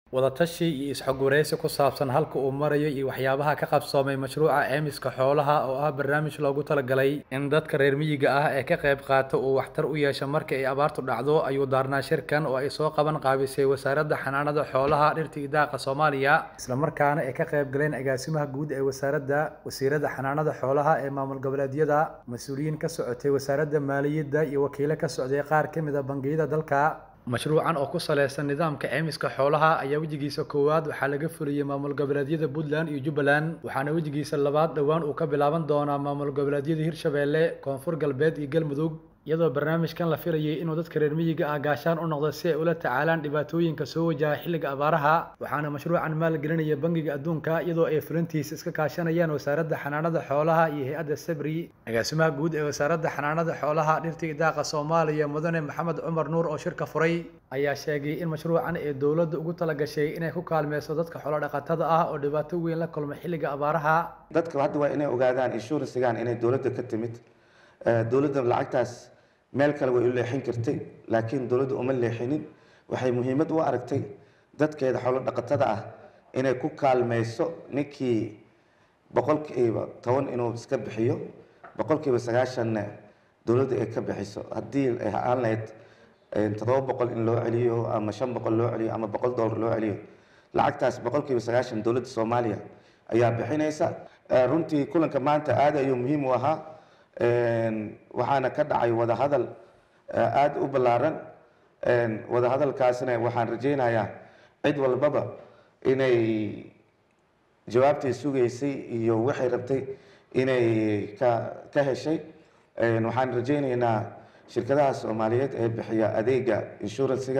wadatashi iyo is-xogwareysi ku saabsan halka uu marayo iyo waxyaabaha ka qabsoomay mashruuca caymiska xoolaha oo ah barnaamij loogu talagalay in dadka reer miyiga ah ee ka qayb qaata uu waxtar u yeesho marka ay abaartu dhacdo ayuu daarnaa shirkan oo ay soo qaban qaabisay wasaaradda xanaanada xoolaha dhirta iyo daaqa soomaaliya islamarkaana ay ka qayb galeen agaasimaha guud ee wasaaradda wasiirada xanaanada xoolaha ee maamul goboleedyada mas-uuliyiin ka socotay wasaaradda maaliyadda iyo wakiilo ka socday qaar ka mid a bangiyada dalka mashruucan oo ku saleysan nidaamka caymiska xoolaha ayaa wejigiisa koowaad waxaa laga fuliyey maamul goboleedyada puntland iyo jubbaland waxaana wejigiisa labaad dhowaan uu ka bilaaban doonaa maamul goboleedyada hirshabeelle koonfur galbeed iyo galmudug iyadoo barnaamijkan la filayay inuu dadka reer miyiga ah gaashaan u noqdo si ay ula tacaalaan dhibaatooyinka soo wajaha xilliga abaaraha waxaana mashruucan maalgelinaya bangiga adduunka iyadoo ay fulintiisa iska kaashanayaan wasaaradda xanaanada xoolaha iyo hay-adda sabri agaasimaha guud ee wasaaradda xanaanada xoolaha dhirta iyo daaqa soomaaliya mudane maxamed cumar nuur oo shirka furay ayaa sheegay in mashruucan ee dowladda ugu talagashay inay ku kaalmeyso dadka xoolodhaqatada ah oo dhibaato weyn la kulma xilliga abaaraha dadka hadda waa inay ogaadaan inshuransigan inay dowladda ka timid dowladda lacagtaas meel kale way u leexin kartay laakiin dowladda uma leexinin waxay muhiimad u aragtay dadkeeda xoolo dhaqatada ah inay ku kaalmeyso ninkii boqolkiiba toban inuu iska bixiyo boqolkiiba sagaashanna dowladda ay ka bixiso haddii ay aan lahayd toddoba boqol in loo celiyo ama shan boqol loo celiyo ama boqol dollar loo celiyo lacagtaas boqolkiiba sagaashan dowladda soomaaliya ayaa bixinaysa runtii kulanka maanta aad ayuu muhiim u ahaa waxaana ka dhacay wadahadal aada u ballaaran wadahadalkaasna waxaan rajaynayaa cid walbaba inay jawaabtay sugaysay iyo waxay rabtay inay ka ka heshay waxaan rajaynaynaa shirkadaha soomaaliyeed ee bixiya adeega inshuransiga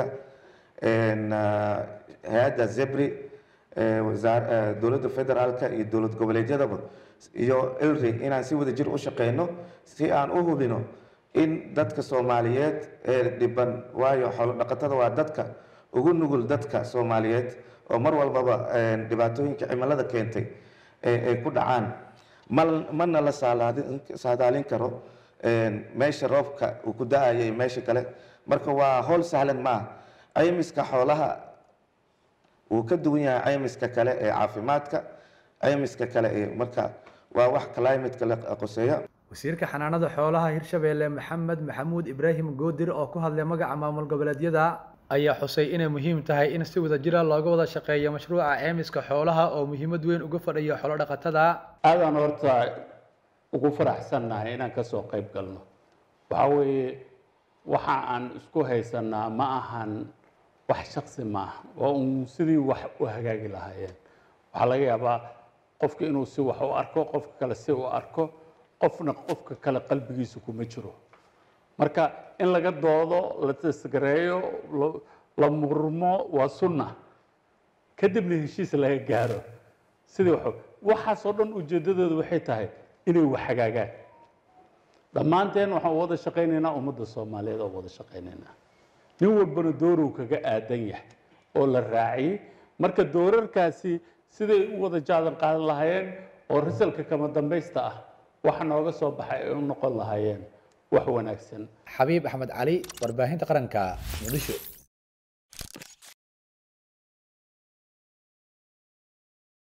hay-adda zebri dowladda federaalka iyo dowlad goboleedyadaba iyo ilri inaan si wada jir u shaqeyno si aan u hubino in dadka soomaaliyeed ee dhiban waayo xoolo dhaqatada waa dadka ugu nugul dadka soomaaliyeed oo mar walbaba dhibaatooyinka cimilada keentay ay ku dhacaan ma mana la saadaalin karo meesha roobka uu ku da-ayo iyo meesha kale marka waa howl sahlan maaha caymiska xoolaha wuu ka duwan yahay caymiska kale ee caafimaadka caymiska kale ee marka waa wax climateka la qoseeya wasiirka xanaanada xoolaha hirshabeelle maxamed maxamuud ibraahim goodir oo ku hadlay magaca maamul goboleedyada ayaa xusay inay muhiim tahay in si wada jira looga wada shaqeeyo mashruuca ceymiska xoolaha oo muhiimad weyn uga fadhiyo xoolo dhaqatada aadaan horta ugu faraxsannahay inaan kasoo qayb galno waxaa weeye waxa aan isku haysanaa ma ahan wax shaksi maaha waa uun sidii wax u hagaagi lahaayeen waxaa laga yaabaa qofka inuu si wax u arko qofka kale si u arko qofna qofka kale qalbigiisa kuma jiro marka in laga doodo la tasgareeyo la murmo waa sunna kadibna heshiis laga gaaro sidii wax waxaasoo dhan ujeeddadooda waxay tahay inay wax hagaagaan dhammaanteen waxaan wada shaqaynaynaa ummadda soomaaliyeed oo wada shaqaynaynaa nin walbana doorow kaga aadan yahay oo la raaciyey marka doorarkaasi siday u wada jaadan qaadan lahaayeen oo risalka kama dambaysta ah waxa nooga soo baxay ay u noqon lahaayeen wax wanaagsan xabiib axmed cali warbaahinta qaranka muqdisho